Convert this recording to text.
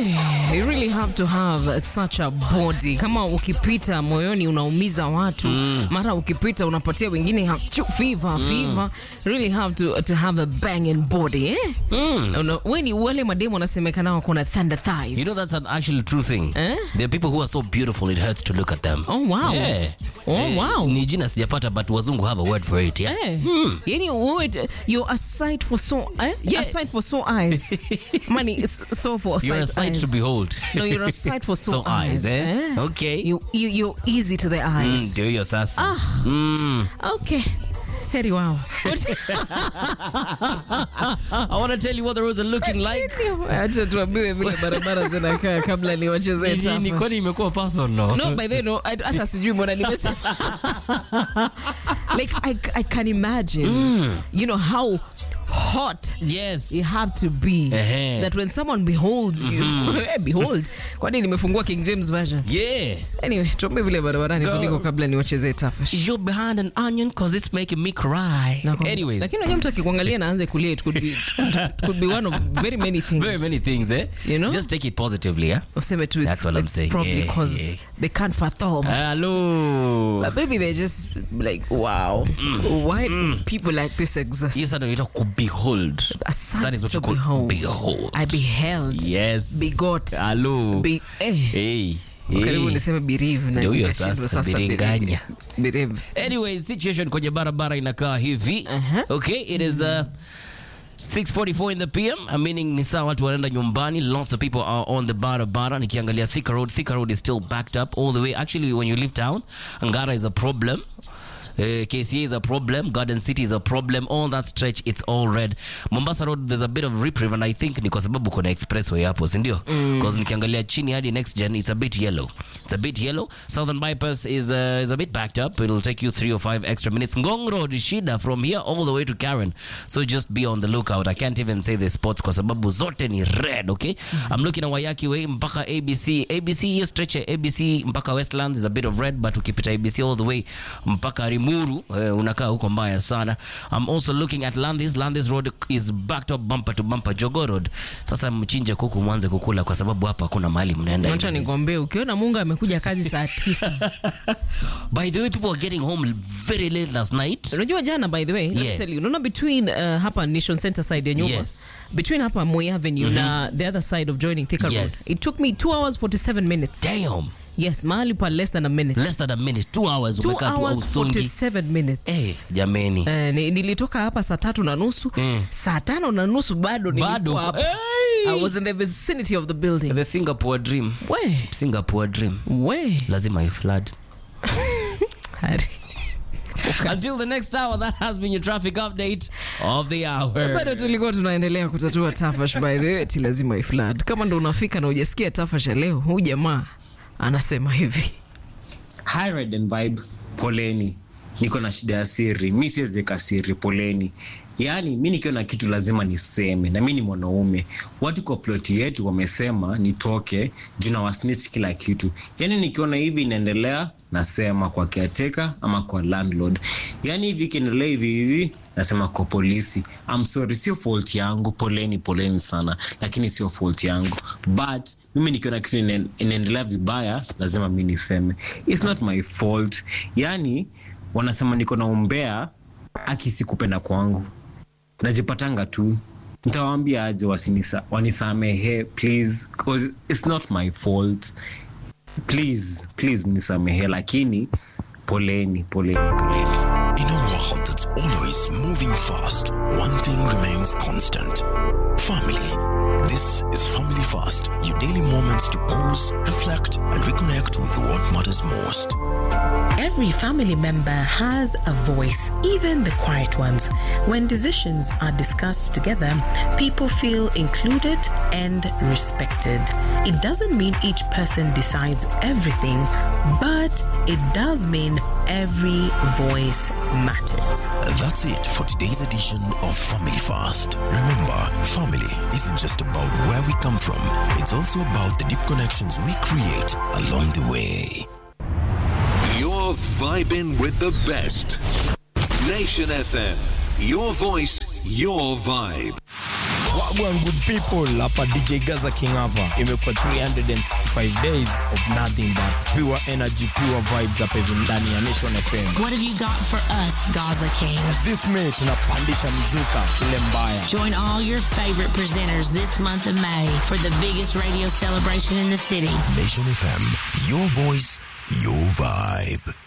Hey, you really have to have such a body. Kama ukipita moyoni unaumiza watu, mara ukipita unapatia wengine hachu- fever, fever. Really have to, to have a banging body, eh? Una- we ni wale mademu wanasemekana wako na thunder thighs. You know that's an actually true thing. Eh? There are people who are so beautiful it hurts to look at them. Oh, wow. Yeah. Oh, Eh, wow. Ni jina sijapata but wazungu have a word for it, yeah? Eh, yani wewe you're a sight for so eh? Yeah. a sight for so eyes. Money is so for You're a sight sight eyes. to behold. No, you're a sight for so, So eyes, eh? Okay. You, you you're easy to the Mm, eyes. Ndio hiyo sasa. Mm. Okay. Heri wao. I want to tell you what the roads are looking like. Acha tuambiwe vile barabara zinakaa kabla niwachezee Ni- ni- tafash. Kwani imekuwa personal? No, by the way, no, I- hata sijui mbona nimesema. like I, I can imagine, you know how hot Yes. you have to be Ehe. that when someone beholds you Eh, behold kwani nimefungua king james version Yeah. anyway tuambie vile barabarani Go. kuliko kabla niwachezee tafash You're behind an onion cause it's making me cry. Nakwambia. Anyways. lakini unajua mtu akikuangalia na aanze kulia it could be, it could be one of very many things Very many things, eh? You know? Just take it positively, yeah? useme tu it's, That's what I'm it's saying. probably Yeah, because yeah. they can't fathom Hello. but maybe they're just like wow why do people like this exist Yes, I know. You behold. a sight That is what to you call behold. behold. I beheld Yes. Begot. Hello. Be, eh. Hey. karibu Hey. niseme birivu na Ndio hiyo nikashindwa sasa, sasa biringanya. birivu Anyway, situation kwenye barabara inakaa hivi. Okay, it is uh, 6:44 in the PM, uh, meaning ni saa watu wanaenda nyumbani. Lots of people are on the barabara. Nikiangalia Thika Road, Thika Road is still backed up all the way. Actually, when you leave town, Angara is a problem. Uh, KCA is a problem. Garden City is a problem. All that stretch, it's all red. Mombasa Road, there's a bit of reprieve, and I think ni kwa sababu kuna expressway hapo, si ndio? Because nikiangalia chini hadi next gen, it's a bit yellow. It's a bit yellow. Southern Bypass is uh, is a bit backed up. It'll take you three or five extra minutes. Ngong Road is shida from here all the way to Karen. So just be on the lookout. I can't even say the spots kwa sababu zote ni red, okay? I'm looking at Wayaki Way mpaka ABC. ABC hiyo stretch ya ABC mpaka Westlands is a bit of red, but ukipita ABC all the way mpaka Rimuru uh, unakaa huko mbaya sana. I'm also looking at Landis. Landis Road is backed up bumper to bumper. Jogo Road. Sasa mchinje kuku mwanze kukula kwa sababu hapa hakuna mahali mnaenda. acha anyways. nikwambie ukiona mungu amekuja kazi saa tisa By the way, people are getting home very late last night. unajua jana by the way let me Yeah. tell you unaona between uh, hapa nation center side ya nyumba Yes. between hapa Moi Avenue na the other side of joining Thika Yes. Road it took me 2 hours 47 minutes Damn. yes mahali pa less than a minute Less than a minute, two hours 2 umekaa tu hours Usongi. 47 minutes Eh, jameni. Eh, ni- nilitoka hapa saa tatu na nusu saa tano na nusu bado Bado. nilikuwa hapa Hey! I was in the vicinity of the building The Singapore dream. we Singapore dream. we Lazima iflood. Hari. Until the next hour, that has been your traffic update of the hour. bado tulikuwa tunaendelea kutatua tafash by the way ti lazima iflad kama ndo unafika na ujasikia tafash ya leo huu jamaa anasema hivi Hi Red and Vibe, poleni. Niko na shida ya siri, mi siwezeka siri, poleni. Yaani mi nikiwa na kitu lazima niseme, na mi ni mwanaume. Watu kwa ploti yetu wamesema nitoke juu na wasnitch kila kitu. Yaani nikiona hivi inaendelea, nasema kwa caretaker ama kwa landlord. Yaani hivi ikiendelea hivi hivi, nasema kwa polisi. I'm sorry, sio fault yangu, poleni, poleni sana, lakini sio fault yangu. But mimi nikiona kitu ina- inaendelea vibaya, lazima mi niseme. It's not my fault. Yaani wanasema niko na umbea, aki si kupenda kwangu najipatanga tu ntawaambia aje wasinisa, wanisamehe please cause it's not my fault please please mnisamehe lakini poleni poleni poleni In a world that's always moving fast, one thing remains constant family. This is Family Fast, your daily moments to pause, reflect, and reconnect with what matters most. Every family member has a voice, even the quiet ones. When decisions are discussed together, people feel included and respected. It doesn't mean each person decides everything, but it does mean every voice matters. That's it for today's edition of Family Fast. Remember, family isn't just about where we come from, it's also about the deep connections we create along the way. You're vibing with the best. Nation FM. Your voice, your vibe. Wagwan good people, hapa DJ Gaza King hapa. Imekuwa 365 days of nothing but pure energy, pure vibes hapa hivi ndani ya Nation FM. What have you got for us, Gaza King? This May tunapandisha mzuka ile mbaya. Join all your favorite presenters this month of May for the biggest radio celebration in the city. Nation FM, your voice, your vibe.